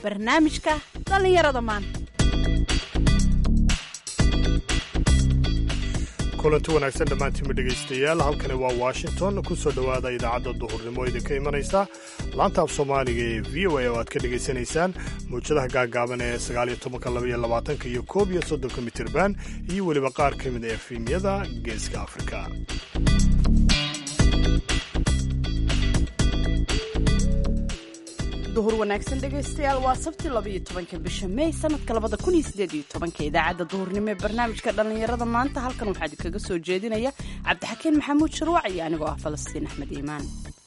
barnaamijka dhallinyarada maanta kulanti wanaagsan dhammaantiinba dhegaystayaal halkani waa washington ku soo dhowaada idaacadda duhurnimo idinka imanaysa laanta af soomaaliga ee v o a oo aad ka dhegaysanaysaan mawjadaha gaagaaban ee sagaaliyo tobanka labaiyo labaatanka iyo koob iyo soddonka mitirban iyo weliba qaar ka mid a efimyada geeska afrika duhur wanaagsan dhegaystayaal waa sabti labaiyo tobanka bisha mey sanadka labada kun iyo sideed iyo tobanka idaacadda duhurnimo ee barnaamijka dhallinyarada maanta halkan waxaa idinkaga soo jeedinaya cabdixakiin maxamuud sharwac iyo anigoo ah falastiin axmed iimaan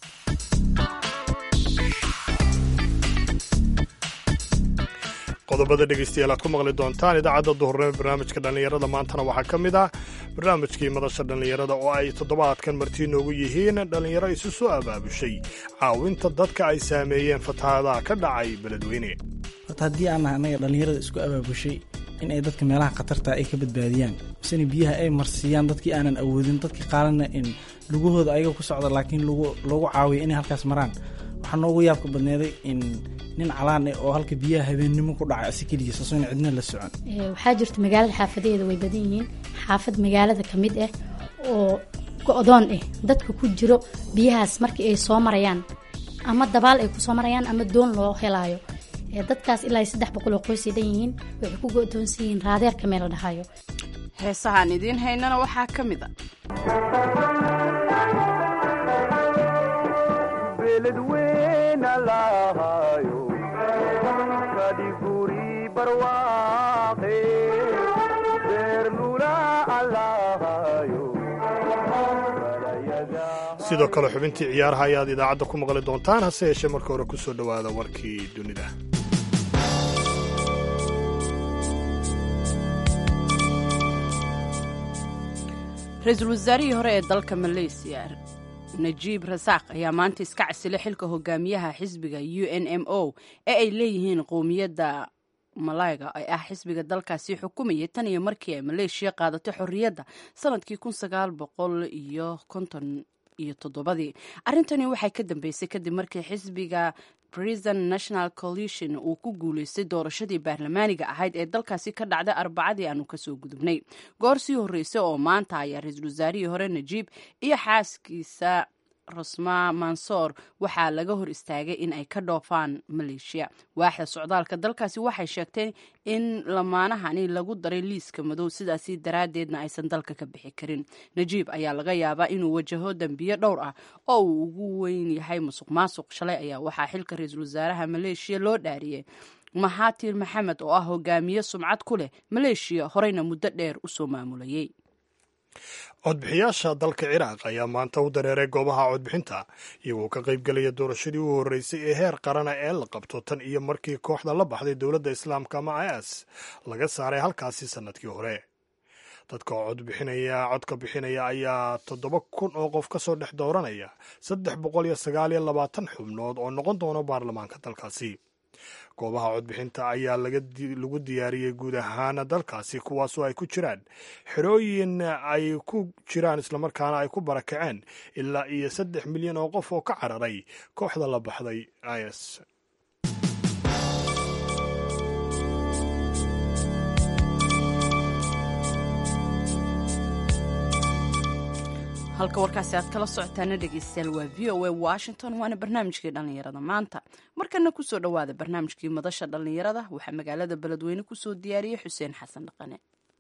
qodobada dhegaystayaal aad ku maqli doontaan idaacadda duhurnimo ee barnaamijka dhallinyarada maantana waxaa ka mid ah barnaamijkii madasha dhallinyarada oo ay toddobaadkan martii noogu yihiin dhallinyaro isu soo abaabushay caawinta dadka ay saameeyeen fatahaadaha ka dhacay beledweyne horta haddii aan nahay annaga dhallinyarada isku abaabushay in ay dadka meelaha khatarta ay ka badbaadiyaan misena biyaha ay marsiiyaan dadkii aanan awoodin dadkii qaalana in lugahooda ayaga ku socda laakiin loogu caawiyo inay halkaas maraan waxaa noogu yaabka badneeday in nin calaan eh oo halka biyaha habeennimo ku dhacay asi keligiis asoona cidna la socon waxaa jirta magaalada xaafadeeda way badan yihiin xaafad magaalada ka mid ah oo go-doon ah dadka ku jiro biyahaas markii ay soo marayaan ama dabaal ay kusoo marayaan ama doon loo helaayo dadkaas ilaa saddex boqol oo qoysay dhan yihiin waxay ku go-doonsan yihiin raadeerka meel la dhahayo heesahaan idiin haynana waxaa ka mid a sidoo kale xubintii ciyaaraha ayaad idaacadda ku maqli doontaan hase yeeshee marka hore ku soo dhowaada warkii dunida ra-iisul wasaarihii hore ee dalka maleysiya najiib rasaaq ayaa maanta iska casilay xilka hogaamiyaha xisbiga u n m o ee ay leeyihiin qowmiyadda malayga ee ah xisbiga dalkaasi xukumayay tan iyo markii ay maleeshiya qaadatay xorriyadda sanadkii kun sagaal boqol iyo konton iyo toddobadii arrintani waxay ka dambeysay kadib markii xisbiga prison national coalition uu ku guuleystay doorashadii baarlamaaniga ahayd ee dalkaasi ka dhacday arbacadii aanu kasoo gudubnay goor sii horreysay oo maanta ayaa ra-iisul wasaarihii hore najiib iyo xaaskiisa rosma mansoor waxaa laga hor istaagay in ay ka dhoofaan maleeshiya waaxda socdaalka dalkaasi waxay sheegteen in lamaanahani lagu daray liiska madow sidaasi daraaddeedna aysan dalka ka bixi karin najiib ayaa laga yaabaa inuu wajaho dembiyo dhowr ah oo uu ugu weyn yahay musuq maasuq shalay ayaa waxaa xilka ra-iisul wasaaraha maleeshiya loo dhaariyey mahatir maxamed oo ah hogaamiye sumcad ku leh maleeshiya horeyna muddo dheer usoo maamulayay codbixiyaasha dalka ciraaq ayaa maanta u dareeray goobaha codbixinta iyagoo ka qaybgelaya doorashadii u horreysay ee heer qarana ee la qabto tan iyo markii kooxda la baxday dowladda islaamka ama is laga saaray halkaasi sannadkii hore dadka codbixinaya codka bixinaya ayaa toddoba kun oo qof ka soo dhex dooranaya saddex boqol iyo sagaal iyo labaatan xubnood oo noqon doona baarlamaanka dalkaasi goobaha codbixinta ayaa lagu diyaariyey guud ahaan dalkaasi kuwaasoo ay ku jiraan xerooyin ay ku jiraan islamarkaana ay ku barakaceen ilaa iyo saddex milyan oo qof oo ka cararay kooxda la baxday is halka warkaasi aad kala socotaana dhegeystayaal waa v o a washington waana barnaamijkii dhallinyarada maanta markana kusoo dhowaada barnaamijkii madasha dhallinyarada waxaa magaalada beledweyne kusoo diyaariyey xuseen xasan dhaqane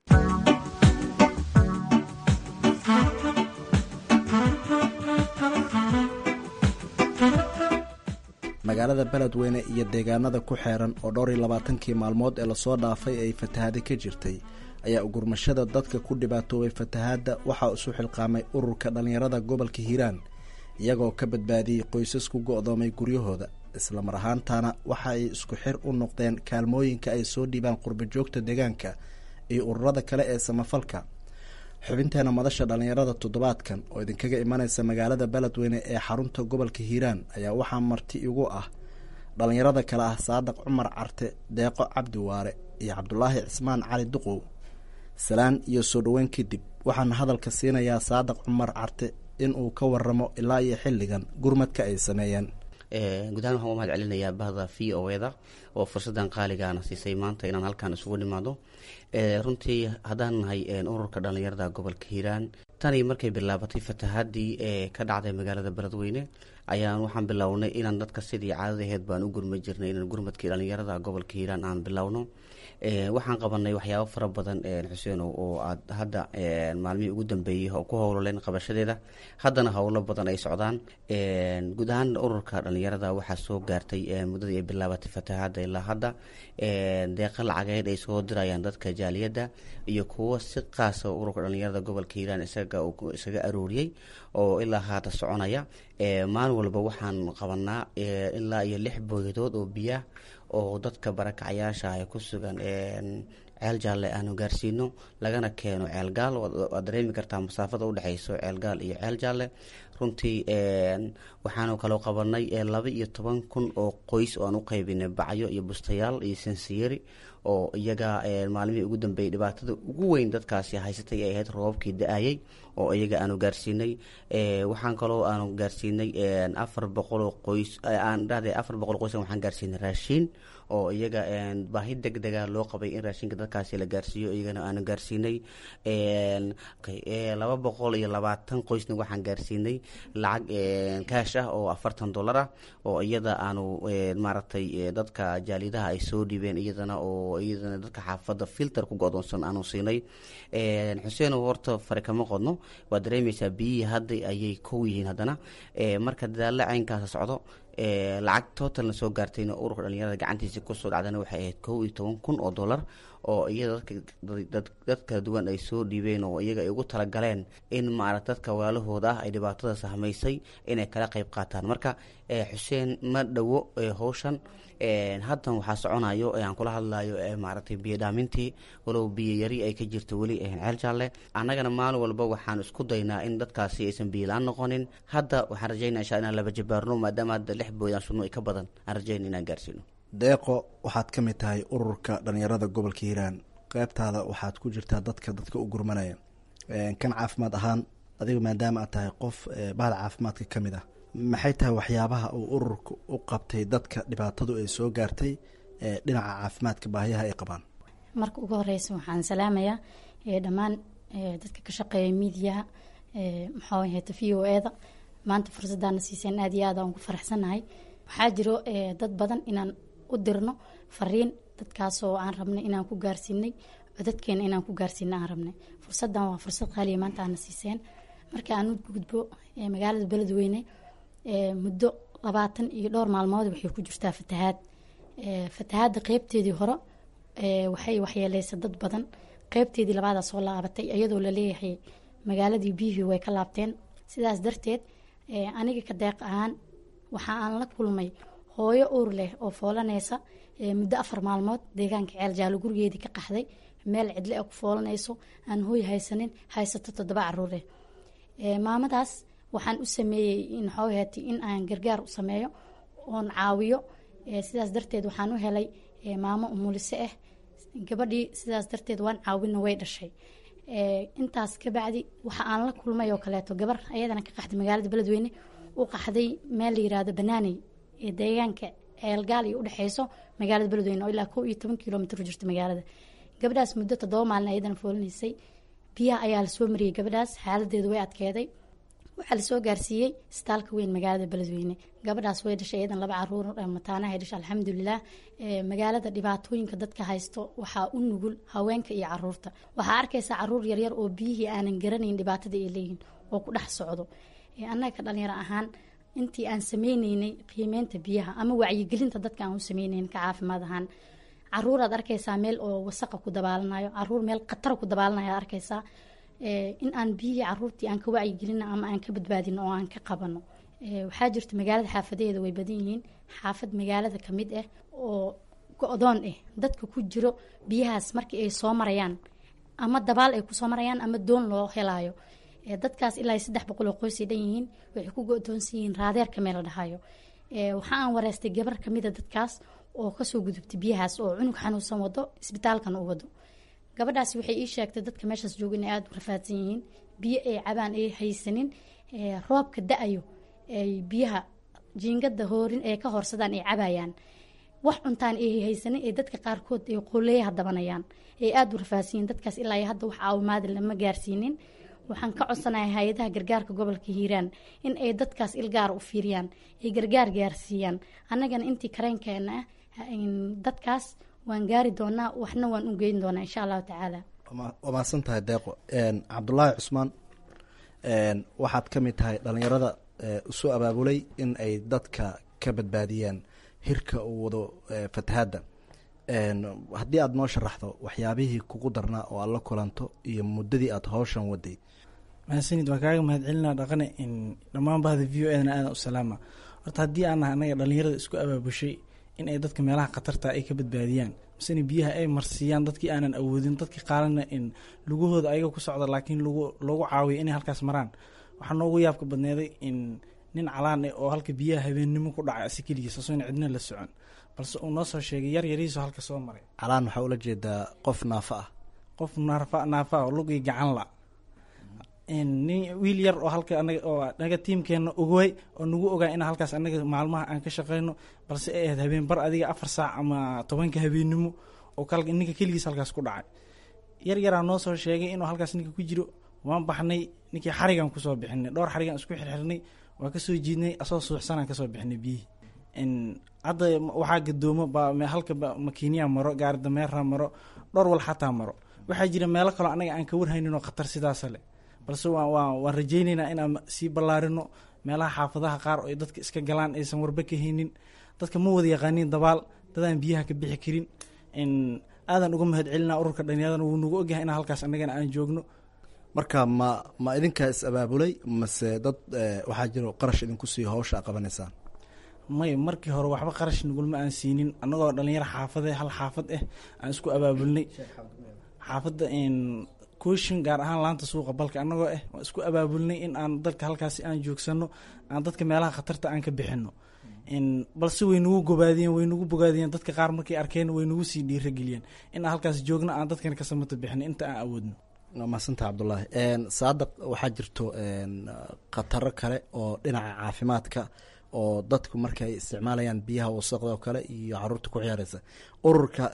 magaalada beledweyne iyo deegaanada ku xeeran oo dhowr iyo labaatankii maalmood ee lasoo dhaafay ay fatahaada ka jirtay ayaa ugurmashada dadka ku dhibaatoobay fatahaadda waxaa isu xilqaamay ururka dhallinyarada gobolka hiiraan iyagoo ka badbaadiyey qoysas ku go-doomay guryahooda islamar ahaantaana waxa ay isku xir u noqdeen kaalmooyinka ay soo dhiibaan qurbajoogta deegaanka iyo ururada kale ee samafalka xubinteena madasha dhallinyarada toddobaadkan oo idinkaga imanaysa magaalada beledweyne ee xarunta gobolka hiiraan ayaa waxaa marti igu ah dhallinyarada kale ah saadaq cumar carte deeqo cabdi waare iyo cabdulaahi cismaan cali duqow salaan iyo soo dhoweyn kadib waxaan hadalka siinayaa saadaq cumar carte in uu ka waramo ilaa iyo xilligan gurmadka ay sameeyeen guud ahaan waxaan u mahad celinayaa bahda v o eda oo fursadan qaaligaana siisay maanta inaan halkan isugu nimaado runtii haddaan nahay ururka dhallinyarada gobolka hiiraan tanii markay bilaabatay fatahaadii ee ka dhacday magaalada beledweyne ayaan waxaan bilownay inaan dadka sidii caadadaheed baan u gurma jirnay inaan gurmadkii dhallinyarada gobolka hiiraan aan bilowno waxaan qabanay waxyaabo fara badan xuseenow oo aad hadda maalmihii ugu dambeeyey ku howloleen qabashadeeda haddana howlo badan ay socdaan guud ahaan ururka dhallinyarada waxaa soo gaartay muddadii ay bilaabatay fatahaadda ilaa hadda deeqa lacageed ay soo dirayaan dadka jaaliyadda iyo kuwo si qaasa ururka dhallinyarada gobolka hiiraan isaga isaga arooriyey oo ilaa haata soconaya maalin walba waxaan qabanaa ilaa iyo lix booyadood oo biyaah oo dadka barakacayaasha ay ku sugan ceel jaalle aanu gaarsiino lagana keeno ceelgaal waad dareemi kartaa masaafada udhexeyso ceelgaal iyo ceel jaalle runtii waxaanu kaloo qabanay laba iyo toban kun oo qoys oo aan u qaybinay bacyo iyo bustayaal iyo sansiyeri oo iyaga maalmihii ugu dambeeyey dhibaatada ugu weyn dadkaasi haysatay ay ahayd roobabkii da-ayay oo iyaga aanu gaarsiinay waxaan kaloo aanu gaarsiinay afar boqoloo qoys aan dhahday afar boqol qoys waxaan gaarsiinay raashiin oo iyaga baahi deg dega loo qabay in raashinka dadkaasi la gaarsiiyo iyagana aanu gaarsiinay laba boqol iyo labaatan qoysna waxaan gaarsiinay lacag kaash ah oo afartan dollar ah oo iyada aanu maaragtay dadka jaalidaha ay soo dhibeen iyadana oo iyadana dadka xaafadda filter ku go-doonsan aanu siinay xuseen horta fare kama qodno waad dareemeysaa biyihii hadda ayay kow yihiin haddana marka dadaalla caynkaasa socdo lacag totalna soo gaartayna ururka dhalinyarada gacantiisa kusoo dhacdana waxay ahayd kow iyo toban kun oo dollar oo iyada dad kala duwan ay soo dhiibeen oo iyaga ay ugu talagaleen in maarata dadka walaalahooda ah ay dhibaatada sahmaysay inay kala qeyb qaataan marka xuseen ma dhowo howshan haddan waxaa soconayo aan kula hadlayo maaragtay biyo dhaamintii walow biyo yari ay ka jirto weli ceel jaalle annagana maalin walba waxaan isku daynaa in dadkaasi aysan biyo la-aan noqonin hadda waxaan rajaynaa insha inaan laba jabaarno maadaama hadda lix bood aan sudno ka badan aan rajayna inaan gaarsiino deeqo waxaad ka mid tahay ururka dhalinyarada gobolka hiiraan qeybtaada waxaad ku jirtaa dadka dadka u gurmanaya kan caafimaad ahaan adiga maadaama aad tahay qof bahda caafimaadka ka mid ah maxay tahay waxyaabaha uu ururka u qabtay dadka dhibaatadu ay soo gaartay dhinaca caafimaadka baahiyaha ay qabaan marka ugu horeysa waxaan salaamayaa dhammaan dadka ka shaqeeya miidiyaha maxaa ahayta v o eda maanta fursadaana siiseen aad iyo aad aan ugu faraxsanahay waxaa jiro dad badan inaan u dirno fariin dadkaasoo aan rabnay inaan ku gaarsiinay codadkeena inaan ku gaarsiina aan rabnay fursadan waa fursad qaaliya maanta aana siiseen marka aan u gudbo magaalada beledweyne muddo labaatan iyo dhowr maalmood waxay ku jirtaa fatahaad fatahaadda qeybteedii hore waxay waxyeeleysa dad badan qeybteedii labaadaa soo laabatay iyadoo laleeyahay magaaladii biyihii way ka laabteen sidaas darteed aniga ka deeq ahaan waxa aan la kulmay hooyo uur leh oo foolaneysa muddo afar maalmood deegaanka ceel jaalo gurigeedii ka qaxday meel cidle ku foolanayso aan hooy haysanin haysato toddoba caruure maamadaas waxaan u sameeyey inxoohati in aan gargaar u sameeyo oon caawiyo sidaas darteed waxaan u helay maamo umulise ah gabadhii sidaas darteed waan caawina way dhashay intaas kabacdi waxa aan la kulmay oo kaleeto gabar ayadana ka qaxday magaalada beledweyne u qaxday meel la yirahdo banaaney ee deegaanka ceelgaal iyo udhexeyso magaalada beledweyne oo ilaa kow iyo toban kilomitr u jirta magaalada gabadhaas muddo toddoba maalin ayadana foolinaysay biyaha ayaa lasoo mariyey gabadhaas xaaladeedu way adkeeday waxaa lasoo gaarsiiyey istaalka weyn magaalada beledweyne gabadhaas way dhashay iyadan laba caruur mataanahay dhashay alxamdulilah magaalada dhibaatooyinka dadka haysto waxaa u nugul haweenka iyo caruurta waxaa arkaysaa caruur yaryar oo biyihii aanan garanayn dhibaatada ay leeyihin oo ku dhex socdo annaga ka dhalinyaro ahaan intii aan sameyneynay qiimeynta biyaha ama wacyigelinta dadka aan u sameyneyn ka caafimaad ahaan caruuraad arkaysaa meel oo wasaqa ku dabaalanayo caruur meel khatara ku dabaalanayo arkaysaa in aan biyihii caruurtii aan ka wacyigelino ama aan ka badbaadino oo aan ka qabano waxaa jirta magaalada xaafadeeda way badan yihiin xaafad magaalada kamid ah oo go-doon ah dadka ku jiro biyahaas markii ay soo marayaan ama dabaal ay kusoo marayaan ama doon loo helaayo dadkaas ilaa saddex boqol oo qoysay dhan yihiin waxay ku go-doonsan yihiin raadeerka meel la dhahayo waxa aan wareystay gabar kamida dadkaas oo kasoo gudubtay biyahaas oo cunug xanuunsan wado isbitaalkana u wado gabadhaasi waxay ii sheegtay dadka meeshaas jooga inay aada u rafaadsan yihiin biyo ay cabaan ay haysanin roobka da-ayo ay biyaha jiingada hoorin ee ka horsadaan ay cabayaan wax cuntaan ay haysanin ee dadka qaarkood ay qoleeyaha dabanayaan ay aada u rafaasiyiin dadkaas ilaa iyo hadda wax caawimaada lama gaarsiinin waxaan ka codsanahay hay-adaha gargaarka gobolka hiiraan in ay dadkaas ilgaara u fiiriyaan ay gargaar gaarsiiyaan annagana intii kareenkeena ah dadkaas waan gaari doonaa waxna waan u geyn doonaa insha allahu tacaala waa mahadsan tahay deeqo cabdulaahi cusmaan waxaad ka mid tahay dhalinyarada isu abaabulay in ay dadka ka badbaadiyaan hirka uu wado fatahaadda haddii aada noo sharaxdo waxyaabihii kugu darnaa oo aad la kulanto iyo muddadii aada hawshan waday mahadsanid waan kaaga mahadcelinaa dhaqane in dhammaan bahda v o edna aadan u salaama horta haddii aan nahay annaga dhalinyarada isku abaabushay in ay dadka meelaha khatarta ay ka badbaadiyaan misena biyaha ay marsiiyaan dadkii aanan awoodin dadkii qaalana in lugahooda ayaga ku socda laakiin lagu loogu caawiyo inay halkaas maraan waxaa noogu yaabka badneeday in nin calaan eh oo halka biyaha habeennimo ku dhacay asi keligiis asoona cidna la socon balse uu noo soo sheegay yar yarihiiso halka soo maray calaan waxaa ula jeedaa qof naafa ah qof naafa naafa ah lug iyo gacan la nin wiil yar oo halka anaga oo anaga tiimkeena ogay oo nagu ogaa in halkaas anaga maalmaha aan ka shaqeyno balse ay ahayd habeen bar adiga afar saac ama tobanka habeennimo oo kal ninka keligiis halkaas ku dhacay yar yaraa noo soo sheegay inuu halkaas ninka ku jiro waan baxnay ninkii xarigan kusoo bixinay dhowr xarigan isku xirxirnay waa kasoo jiidnay asoo suuxsanaan kasoo bixinay biyihii hadda waxaa gadoomo ba halka makiiniya maro gaari dameera maro dhowr wal xataa maro waxaa jira meelo kaloo anaga aan ka warhaynin oo khatar sidaasa leh balse waa waa waan rajayneynaa inaan sii ballaarino meelaha xaafadaha qaar oo ay dadka iska galaan aysan warba ka haynin dadka ma wada yaqaanin dabaal dadaan biyaha ka bixi karin aadan uga mahad celinaa ururka dhalinyaradan wuu nagu ogyahay inaa halkaas annagana aan joogno marka ma ma idinkaa is abaabulay mase dad waxaa jiro qarash idinku sii hawsha a qabanaysaan may markii hore waxba qarash nagulma aan siinin annagoo dhalinyaro xaafade hal xaafad ah aan isku abaabulnay xaafadda kooshin gaar ahaan laanta suuqa balka annagoo ah waan isku abaabulnay in aan dadka halkaasi aan joogsano aan dadka meelaha khatarta aan ka bixino balse way nagu gobaadiyeen way nagu bogaadiyeen dadka qaar markay arkeen way nagu sii dhiirageliyeen in aan halkaas joogno aan dadkan ka samato bixino inta aan awoodno waa mahadsantaha cabdullaahi saadaq waxaa jirto khataro kale oo dhinaca caafimaadka oo dadku markay isticmaalayaan biyaha wasaqda oo kale iyo caruurta ku ciyaareysa ururka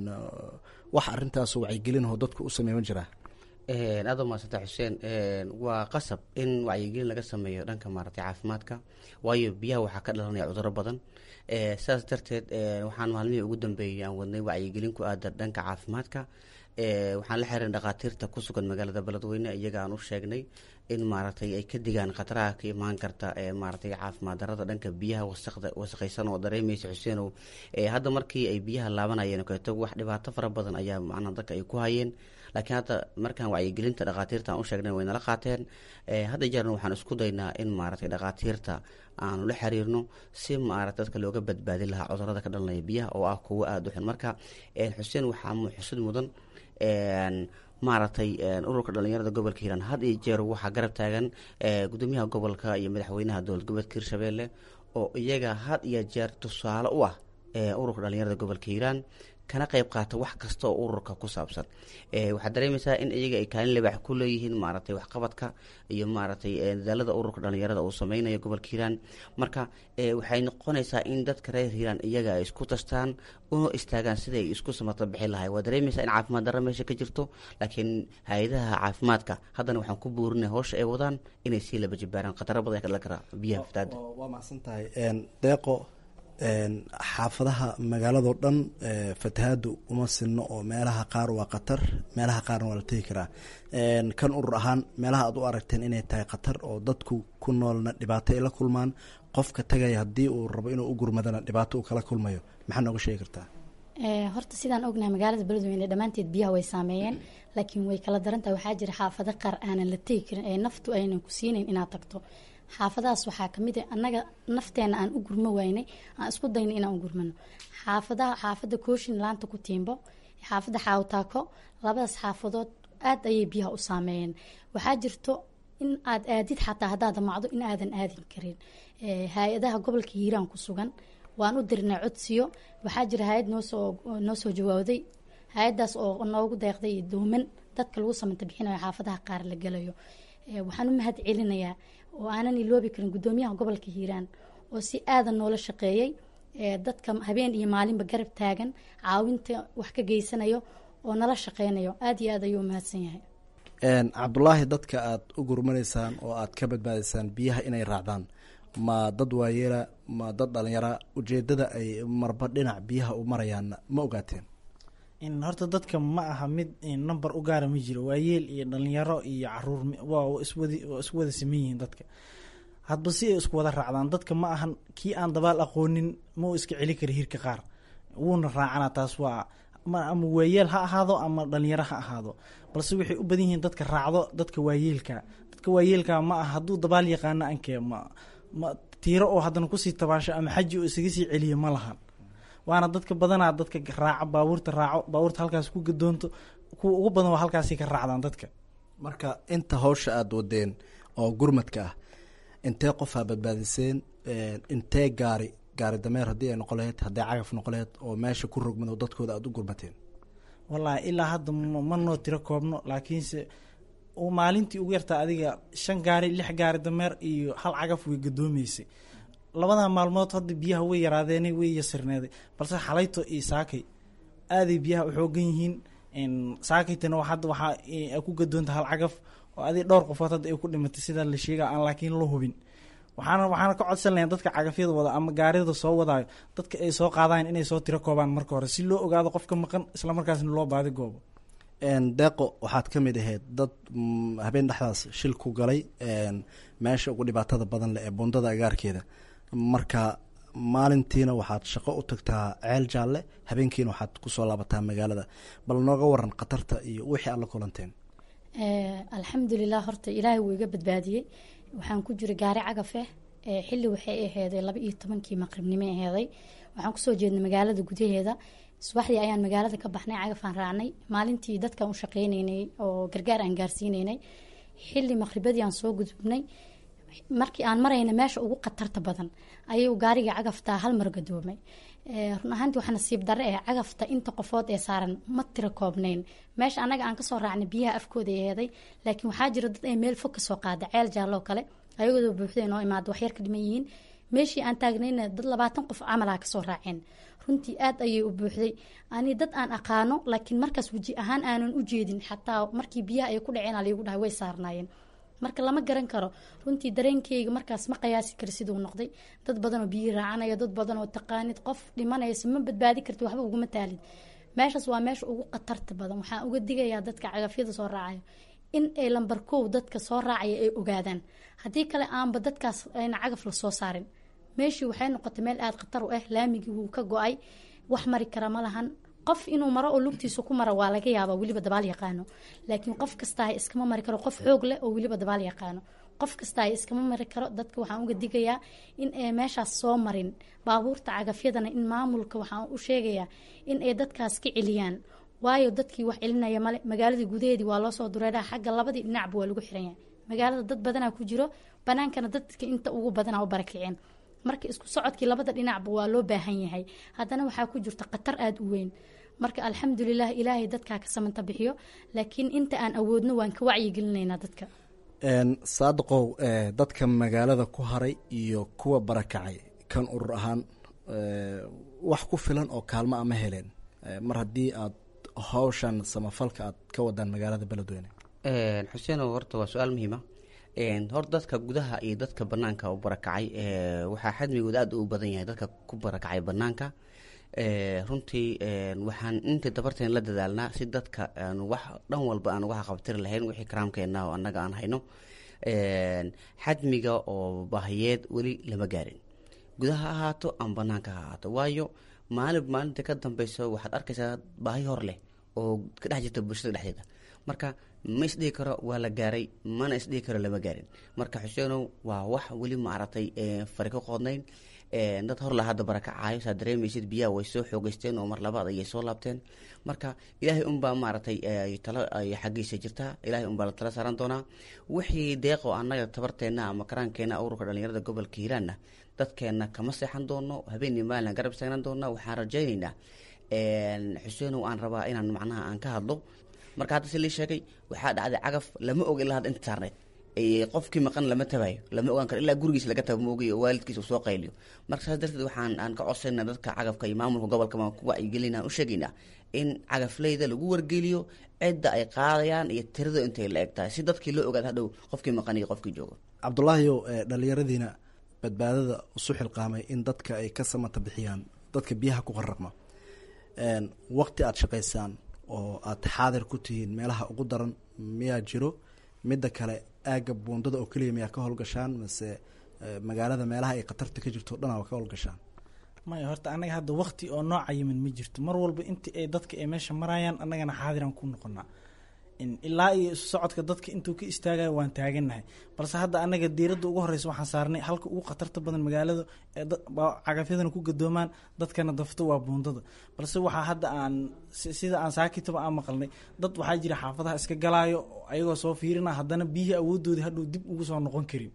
wax arintaas wacyigelinoo dadku u sameey ma jiraa aada u mahadsanta xuseen waa qasab in wacyigelin laga sameeyo dhanka maaragtay caafimaadka waayo biyaha waxaa ka dhalanaya cuduro badan sidaas darteed waxaan maalmihii ugu dambeeyey aan wadnay wacyigelin ku aadan dhanka caafimaadka waxaan la xiran dhakhaatiirta ku sugan magaalada beledweyne iyaga aan u sheegnay in maaragtay ay ka digaan khataraha ka imaan karta maaragtay caafimaad darada dhanka biyaha wasaqda wasaqaysan oo dareemaysa xuseenow hadda markii ay biyaha laabanayeen keeto wax dhibaato fara badan ayaa macnaha dadka ay ku hayeen laakiin hadda markaan wacyigelinta dhakhaatiirta aan u sheegnay way nala qaateen hadda jeerna waxaan isku daynaa in maaragtay dhakhaatiirta aanu la xiriirno si maarata dadka looga badbaadin lahaa cudurada ka dhalanaya biyaha oo ah kuwo aada u xun marka xuseen waxaa xusid mudan maaragtay ururka dhalinyarada gobolka hiiraan had iyo jeer waxaa garab taagan gudoomiyaha gobolka iyo madaxweynaha dowlad goboleedka hirshabelle oo iyaga had iyo jeer tusaale u ah ururka dhalinyarada gobolka hiiraan kana qeyb qaata wax kasta oo ururka ku saabsan waxaad dareemaysaa in iyaga ay kaalin lebax ku leeyihiin maaragtay waxqabadka iyo maaragtay dadaalada ururka dhalinyarada uu sameynayo gobolka hiiraan marka waxay noqonaysaa in dadka reer hiiraan iyaga ay isku tastaan una istaagaan siday isku samata bixi lahay waa dareemaysaa in caafimaad darra meesha ka jirto laakiin hay-adaha caafimaadka haddana waxaan ku buurinay howsha ay wadaan inay sii laba jibaaraan khataro badan ka dhalan karaa biyaha fataada waa mahadsan tahay deeqo xaafadaha magaaladao dhan fatahaadu uma sinno oo meelaha qaar waa khatar meelaha qaarna waa la tegi karaa kan urur ahaan meelaha aad u aragteen inay tahay khatar oo dadku ku noolna dhibaato ay la kulmaan qofka tagaya haddii uu rabo inuu u gurmadana dhibaato uu kala kulmayo maxaa nooga sheegi kartaa horta sidaan ognahay magaalada beledweyne dhammaanteed biyaha way saameeyeen laakiin way kala darantahay waxaa jira xaafado qaar aanan la tegi karin ee naftu aynan ku siinayn inaad tagto xaafadahaas waxaa kamid a annaga nafteena aan u gurmo waynay aan isku dayno inaan u gurmano xaafadaha xaafada kooshin laanta ku tiimbo xaafada xaawtaako labadaas xaafadood aad ayay biyaha u saameeyeen waxaa jirto in aad aadid xataa haddaad damacdo in aadan aadin karin hay-adaha gobolka hiiraan ku sugan waan u dirnay codsiyo waxaa jira hay-ad noosoo noo soo jawaabday hay-adaas oo noogu deeqday dooman dadka lagu samanta bixinayo xaafadaha qaar la gelayo waxaan u mahad celinayaa oo aanan iloobi karin gudoomiyaha gobolka hiiraan oo si aadan noola shaqeeyey dadka habeen iyo maalinba garab taagan caawinta wax ka geysanayo oo nala shaqeynayo aada iyo aad ayuu mahadsan yahay cabdulaahi dadka aada u gurmanaysaan oo aada ka badbaadaysaan biyaha inay raacdaan ma dad waayeela ma dad dhalinyara ujeedada ay marba dhinac biyaha u marayaan ma ogaateen horta dadka ma aha mid number u gaara ma jiro waayeel iyo dhalinyaro iyo caruur waa iswadi waa isku wada saman yihiin dadka hadba si ay isku wada raacdaan dadka ma ahan kii aan dabaal aqoonin ma uu iska celi kara hirka qaar wuuna raacana taas waa ama waayeel ha ahaado ama dhalinyaro ha ahaado balse waxay u badan yihiin dadka raacdo dadka waayeelka dadka waayeelka ma aha hadduu dabaal yaqaano ankee ma ma tiiro oo haddana kusii tabaasho ama xaji oo isaga sii celiyo ma lahan waana dadka badanaa dadka raaco baabuurta raaco baabuurta halkaas ku gadoonto kuwa ugu badan waa halkaasi ka raacdaan dadka marka inta hawsha aada wadeen oo gurmadka ah intee qofaa badbaadiseen intee gaari gaari dameer haddii ay noqon laheyd hadday cagaf noqon laheyd oo meesha ku rogmad oo dadkooda aada u gurmateen wallaahi ilaa hadda ma noo tiro koobno laakiinse maalintii ugu yartaa adiga shan gaari lix gaari dameer iyo hal cagaf way gadoomeysay labada maalmood hadda biyaha way yaraadeenay way yasirneeday balse xalayto iyo saakay aaday biyaha u xoogan yihiin saakaytana hadda waxaa ku gadoonta hal cagaf oo adig dhowr qofood hadda ay ku dhimatay sidaa la sheega aan laakiin la hubin waxaana waxaana ka codsan lahayn dadka cagafyada wada ama gaarida soo wadaayo dadka ay soo qaadayan inay soo tiro koobaan marka hore si loo ogaado qofka maqan isla markaasna loo baadi goobo deeqo waxaad ka mid ahayd dad habeen dhexdaas shil ku galay meesha ugu dhibaatada badan leh ee bundada agaarkeeda marka maalintiina waxaad shaqo u tagtaa ceel jaalle habeenkiina waxaad kusoo laabataa magaalada bal nooga waran khatarta iyo wixii aad la kulanteen alxamdulilah horta ilaahay wuu iga badbaadiyey waxaan ku jiray gaari cagafeh xilli waxay aheeday laba iyo tobankii maqribnimo aheeday waxaan kusoo jeednay magaalada gudaheeda subaxdii ayaan magaalada ka baxnay cagafaan raacnay maalintii dadkaan u shaqeyneynay oo gargaar aan gaarsiineynay xilli maqribadii aan soo gudubnay markii aan marayna meesha ugu khatarta badan ayuu gaariga cagaftaa hal mar gadoomay run ahaantii waxaa nasiib darre eh cagafta inta qofood ee saaran ma tira koobnayn meesha annaga aan kasoo raacnay biyaha afkooda eeday laakiin waxaa jira dad ay meel fog kasoo qaada ceel jaalloo kale ayagoo buuxday noo imaada waxyar ka dhiman yihiin meeshii aan taagnayna dad labaatan qof camalaha kasoo raaceen runtii aad ayay u buuxday ani dad aan aqaano laakiin markaas weji ahaan aanan u jeedin xataa markii biyaha ay ku dhaceen aliigu dhahay way saarnaayeen marka lama garan karo runtii dareenkeyga markaas ma qiyaasi kara siduu noqday dad badanoo biyi raacanaya dad badan oo taqaanid qof dhimanaysa ma badbaadi karti waxba uguma taalid meeshaas waa meesha ugu khatarta badan waxaan uga digayaa dadka cagafyada soo raacayo in ay lambar kow dadka soo raacaya ay ogaadaan haddii kale aanba dadkaas ayna cagaf la soo saarin meeshii waxay noqotay meel aada khatar u ah laamigii wuu ka go-ay wax mari kara ma lahan qof inuu maro oo lugtiisa ku mara waa laga yaaba weliba dabaal yaqaano laakiin qof kastaa iskama mari karo qof xoog leh oo weliba dabaal yaqaano qof kastaa iskama mari karo dadka waxaan uga digayaa in ay meeshaas soo marin baabuurta cagafyadana in maamulka waxaan u sheegayaa in ay dadkaas ka celiyaan waayo dadkii wax celinaya male magaaladii gudaheedii waa loosoo dureeraa xagga labadii dhinacba waa lagu xiran yahay magaalada dad badanaa ku jiro banaankana dadka inta ugu badanaa u barakiceen marka isku socodkii labada dhinacba waa loo baahan yahay haddana waxaa ku jirta khatar aada u weyn marka alxamdulilah ilaahay dadkaa ka samanta bixiyo laakiin inta aan awoodno waan ka wacyigelinaynaa dadka saadiqow dadka magaalada ku haray iyo kuwa barakacay kan urur ahaan wax ku filan oo kaalmo ama heleen mar haddii aad hawshan samafalka aad ka wadaan magaalada beledweyne xuseen horta waa su-aal muhiima horta dadka gudaha iyo dadka banaanka u barakacay waxaa xadmigooda aada u badan yahay dadka ku barakacay banaanka runtii waxaan inta dabarteen la dadaalnaa si dadka wax dhan walba aan uga qabtiri lahayn wixii karaamkeena oo annaga aan hayno xadmiga oo baahiyeed weli lama gaarin gudaha ha ahaato ama banaanka ha ahaato waayo maalin maalinta ka dambeyso waxaad arkaysaa baahi hor leh oo ka dhex jirta bulshada dhexdeeda marka ma isdhihi karo waa la gaaray mana isdhihi karo lama gaarin marka xuseenow waa wax weli maaragtay fari ka qoodnayn dad hor la hadda barakacaayo saa dareemaysid biyaha way soo xoogeysteen oo mar labaad ayay soo laabteen marka ilaahay unbaa maaragtay talo ay xaggiisa jirtaa ilaahay unbaa la tala saaran doonaa wixii deeqo annaga tabarteenna ama karaankeenna ururka dhalinyarada gobolka hiiraanna dadkeenna kama seexan doono habeenii maalin garab istaagnan doona waxaan rajaynaynaa xuseenow aan rabaa inaan macnaha aan ka hadlo marka hadda si lii sheegay waxaa dhacday cagaf lama og ilaa hadda inta saarneyd qofkii maqan lama tabayo lama ogaan karo ilaa gurigiis laga taba maogayo oo waalidkiisa uu soo qayliyo marka saas darteed waxaan aan ka codsayna dadka cagafka iyo maamulka gobolka ku wacyigelina u sheegaynaa in cagafleyda lagu wargeliyo cidda ay qaadayaan iyo tirada intay la eg tahay si dadkii loo ogaad hadhow qofkii maqan iyo qofkii joogo cabdulaahiyow dhalinyaradiina badbaadada usu xilqaamay in dadka ay ka samata bixiyaan dadka biyaha ku qaraqma waqti aada shaqaysaan oo aada xaadir ku tihiin meelaha ugu daran miyaa jiro midda kale aagga buundada oo keliya miyaa ka howlgashaan mase magaalada meelaha ay khatarta ka jirto o dhan aa ka howlgashaan maya horta annaga hadda wakti oo nooca yimin ma jirto mar walba inti ay dadka ay meesha marayaan annagana xaadiraan ku noqonaa ilaa iyo isu socodka dadka intuu ka istaagayo waan taaganahay balse hadda annaga diiradda ugu horeysa waxaan saarnay halka ugu khatarta badan magaalada ee cagafyadana ku gadoomaan dadkana dafto waa buundada balse waxaa hadda aan sida aan saakitaba aan maqalnay dad waxaa jira xaafadaha iska galaayo ayagoo soo fiirina haddana biyihii awoodoodii hadhuu dib ugu soo noqon karin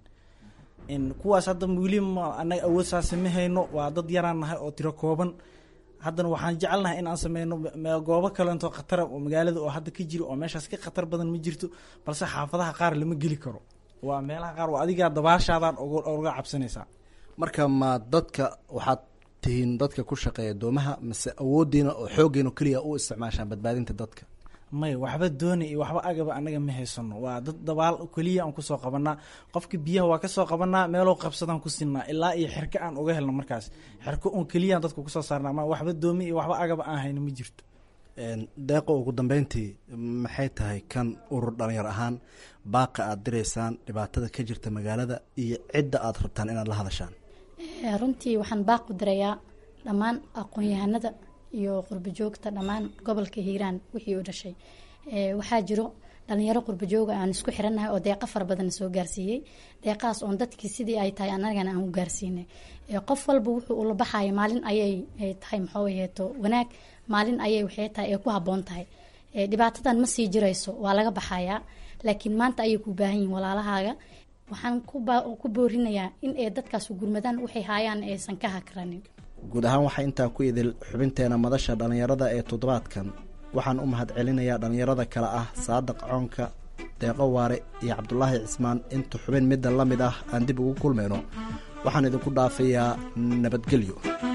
kuwaas hadda weli ma anaga awood saase ma hayno waa dad yaraan nahay oo tiro kooban haddana waxaan jecelnahay in aan sameyno goobo kalento khatara oo magaalada oo hadda ka jiro oo meeshaas ka khatar badan ma jirto balse xaafadaha qaar lama geli karo waa meelaha qaar waa adigaa dabaashaadaan oga cabsanaysaa marka ma dadka waxaad tihiin dadka ku shaqeeya doomaha mase awoodiina oo xooggeena keliya u isticmaashaan badbaadinta dadka maya waxba doona iyo waxba agaba anaga ma haysano waa dad dabaal keliya aan kusoo qabanaa qofka biyaha waa kasoo qabanaa meeloo qabsadaan ku sinaa ilaa iyo xerko aan uga helno markaas xerko un keliyaan dadka kusoo saarnaa ma waxba doomi iyo waxba agaba aan hayno ma jirto deeqo ugu dambeyntii maxay tahay kan urur dhalinyar ahaan baaqa aada diraysaan dhibaatada ka jirta magaalada iyo cidda aada rabtaan inaad la hadashaan runtii waxaan baaq u dirayaa dhammaan aqoon-yahanada iyo qurbajoogta dhammaan gobolka hiiraan wixii u dhashay waxaa jiro dhalinyaro qurbajooga aan isku xirannahay oo deeqa fara badan soo gaarsiiyey deeqahaas oon dadkii sidii ay tahay anagana aan u gaarsiinay qof walba wuxuu ula baxaya maalin ayay tahay maxuu aheeto wanaag maalin ayay waxay tahay ee ku habboon tahay dhibaatadan ma sii jirayso waa laga baxayaa laakiin maanta ayay ku baahan yihin walaalahaaga waxaan ku boorinayaa in ay dadkaas gurmadaan waxay haayaan aysan ka hakranin guud ahaan waxaa intaa ku idil xubinteena madasha dhallinyarada ee toddobaadkan waxaan u mahad celinayaa dhallinyarada kale ah saadaq coonka deeqo waare iyo cabdulaahi cismaan inta xubin midda la mid ah aan dib ugu kulmayno waxaan idinku dhaafayaa nabadgelyo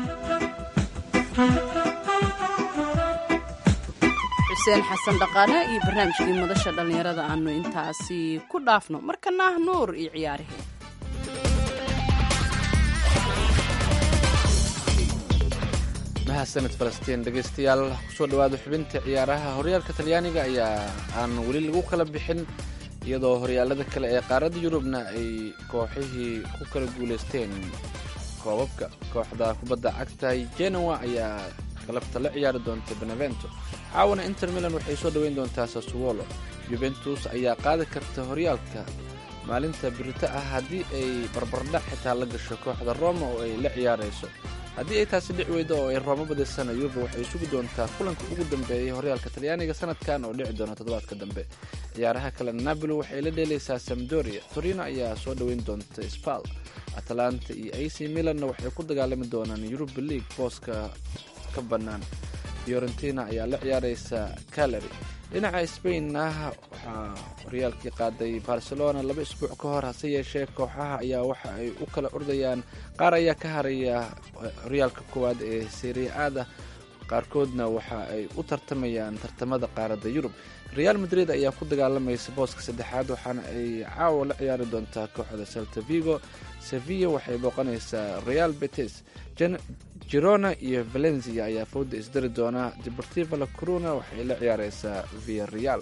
xuseen xasan dhaqaane iyo barnaamijkii madasha dhallinyarada aanu intaasi ku dhaafno markana ah nuur iyo ciyaarihii mahadsanid falastiin dhegeystayaal kusoo dhawaada xubinta ciyaaraha horyaalka talyaaniga ayaa aan weli lagu kala bixin iyadoo horyaalada kale ee qaaradda yurubna ay kooxihii ku kala guuleysteen koobabka kooxda kubadda cagta genoa ayaa galabta la ciyaari doonta benevento caawana inter milan waxay soo dhoweyn doontaa sasuwolo juventus ayaa qaadi karta horyaalka maalinta birito ah haddii ay barbardhac xitaa la gasho kooxda roma oo ay la ciyaarayso haddii ay taasi dhic weydo oo ay roomo badisana yuba waxay sugi doontaa kulanka ugu dambeeyay horyaalka talyaaniga sanadkan oo dhici doona toddobaadka dambe ciyaaraha kale napoli waxay la dheelaysaa samdoria torino ayaa soo dhoweyn doonta spal atalanta iyo a c milanna waxay ku dagaalami doonaan yuruba league booska ka bannaan fiorentina ayaa la ciyaaraysa calary dhinaca spainna waxaa horyaalkii qaaday barcelona laba isbuuc ka hor hase yeeshee kooxaha ayaa waxa ay u kala ordayaan qaar ayaa ka haraya horyaalka koowaad ee seriaada qaarkoodna waxa ay u tartamayaan tartamada qaaradda yurub real madrid ayaa ku dagaalamaysa booska saddexaad waxaana ay caawa la ciyaari doontaa kooxda celta vigo sevilla waxay booqanaysaa real betes girona iyo valencia ayaa fowda isdari doona deportiva la corona waxay la ciyaareysaa via real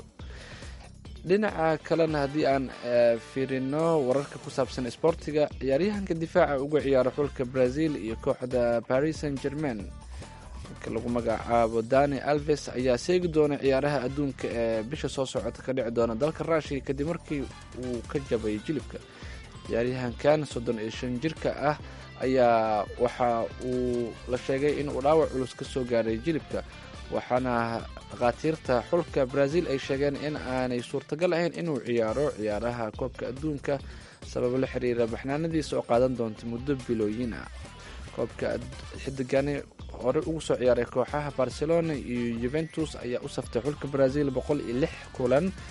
dhinaca kalena haddii aan fiirino wararka ku saabsan sboortiga ciyaaryahanka difaaca uga ciyaaro xulka brazil iyo kooxda paris saint germain marka lagu magacaabo dani alves ayaa seegi doona ciyaaraha adduunka ee bisha soo socota ka dhici doona dalka rushia kadib markii uu ka jabay jilibka ciyaaryahankan soddon iyo shan jirka ah ayaa waxa uu la sheegay in uu dhaawac culus ka soo gaaray jilibka waxaana dhakhaatiirta xulka brazil ay sheegeen in aanay suurtagal ahayn inuu ciyaaro ciyaaraha koobka adduunka sababo la xiriira baxnaanadiisa oo qaadan doonta muddo bilooyin ah koobka xidigani hore ugu soo ciyaaray kooxaha barcelona iyo yuventus ayaa u saftay xulka brazil boqol iyo lix kulan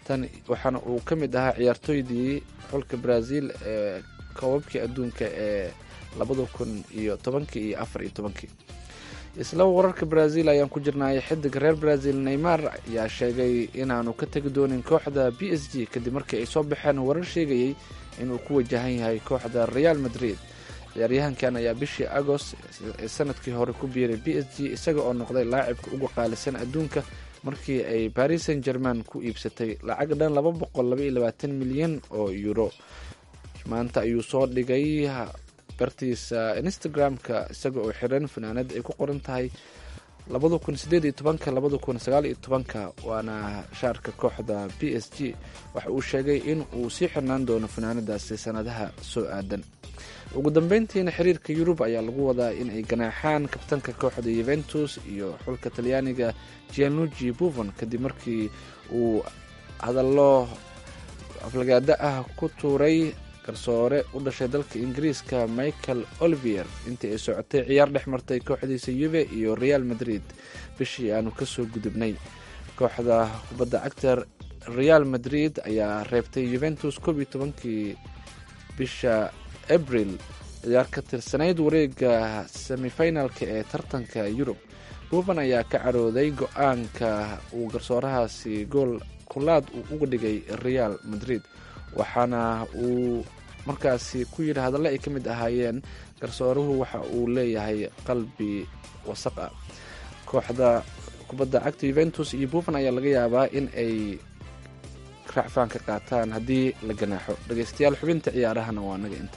tan waxaana uu ka mid ahaa ciyaartooydii xulka brazil ee koobabkii adduunka ee labada kun iyo tobankii iyo afar iyo tobankii isla wararka brazil ayaan ku jirnay xidig reer brazil neymar ayaa sheegay inaanu ka tegi doonin kooxda b s g kadib markii ay soo baxeen warar sheegayay inuu ku wajahan yahay kooxda real madrid ciyaaryahankan ayaa bishii agost ee sanadkii hore ku biiray b s g isaga oo noqday laacibka ugu qaalisan adduunka markii ay paris saint german ku iibsatay lacag dhan laba boqol laba iyo labaatan milyan oo euro maanta ayuu soo dhigay bartiisa instagram-ka isaga oo xiran fanaanad ay ku qoran tahay labada kun sideed iyo tobanka labada kun sagaal iyo tobanka waana shaarka kooxda b s g waxa uu sheegay in uu sii xirnaan doono fanaanadaasi sanadaha soo aadan ugu dambeyntiina xiriirka yurub ayaa lagu wadaa in ay ganaaxaan kabtanka kooxda yuventus iyo xulka talyaaniga gianugi buffon kadib markii uu hadallo aflagaada ah ku tuuray garsoore u dhashay dalka ingiriiska michael olivier intii ay socotay ciyaar dhex martay kooxdiisa yuve iyo real madrid bishii aanu kasoo gudubnay kooxda kubadda cagta real madrid ayaa reebtay yuventus koob iyo tobankii bisha abril ciyaar ka tirsanayd wareega semifinalka ee tartanka yurub buufan ayaa ka carooday go-aanka uu garsoorahaasi gool kulaad uu uga dhigay real madrid waxaana uu markaasi ku yidhi hadalla ay ka mid ahaayeen garsooruhu waxa uu leeyahay qalbi wasaq ah kooxda kubadda cagta yuventus iyo buffan ayaa laga yaabaa in ay raacfaan ka qaataan haddii la ganaaxo dhegeystayaal xubinta ciyaarahana waa naga inta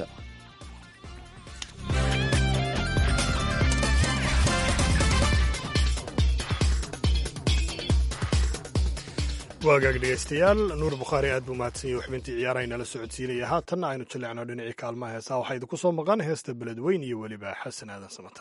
waagaag dhegeystayaal nuur bukhaari aad buu mahadsan yahy xubintii ciyaaraha inala socodsiinaya haatanna aynu jaleecno dhinacii kaalmaha heesaa waxaa idinku soo maqan heesta beledweyn iyo weliba xasan aadan samatar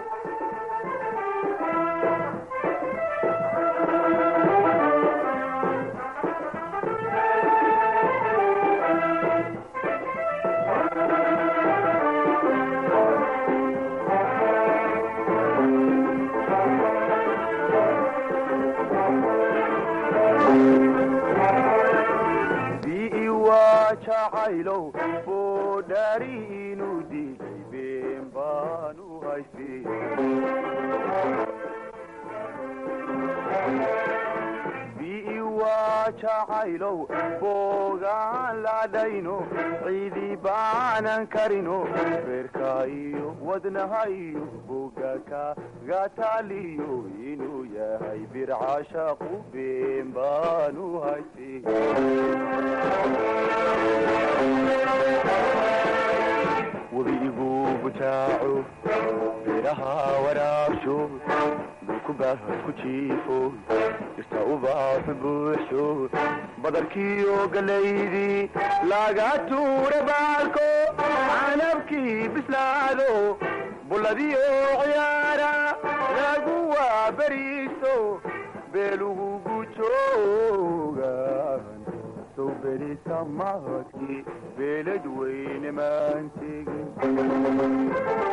jacaylow boodhaari inuu diiday been baan u haystay bii waa jacaylow boogaan ladhayno ciidii baanan karino beerka iyo wadnaha iyo bogaka gataaliyo inuu yahay bircashaqu been baan u haystay webigu butaaco beeraha waraabsho dhulkubaah ku jiifo irta ubaaxu buuxsho badarkiiyo galaydii laga tuura baalko canabkii bislaado bulladiyo ciyaara lagu waaberiiso beelugu gujoogan sow berisa mahadkii beelad weyne maan tegin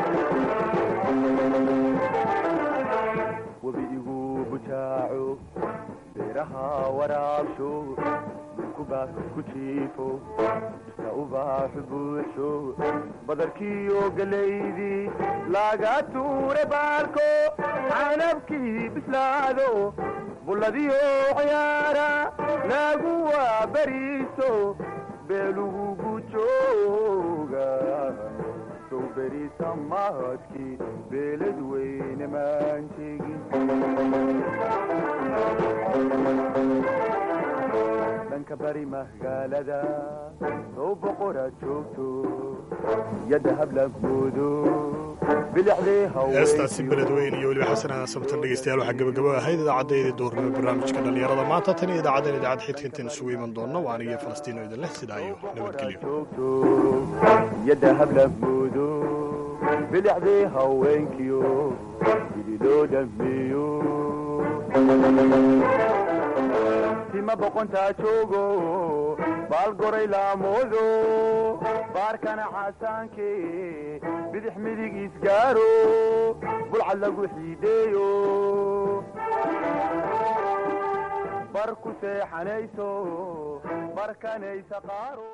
webigu butaaco beeraha waraabsho dhulkubaah ku jiifo irta ubaaxu buuxsho badarkiiyo galaydii laga tuure baalko canabkii bislaado bulladiyo ciyaara lagu waaberiiso beelugu gujooga sow berisa mahadkii beelad weyne maan tegin dhanka bari magaalada sow boqoraad joogto yadda hablagoodo heestaasi beledweyn iyo weliba xasan aadan sabtan dhegeystayaal waxaa gabagabo ahayd idaacaddayda duurnimo barnaamijka dhallinyarada maanta tan iyo idaacadan idaacad xidka intaan isugu iman doonno waa anigiyo falastiino idin leh sidaa iyo nabadgelyo yadda hablagoodo bilicdii haweenkiyo bili loo dhameeyo tima boqontaa joogo baal goray laamoodo baarkana xasaanke bidix midig isgaaro bulcad lagu xiideeyo bar ku seexanayso barkanaysa qaaro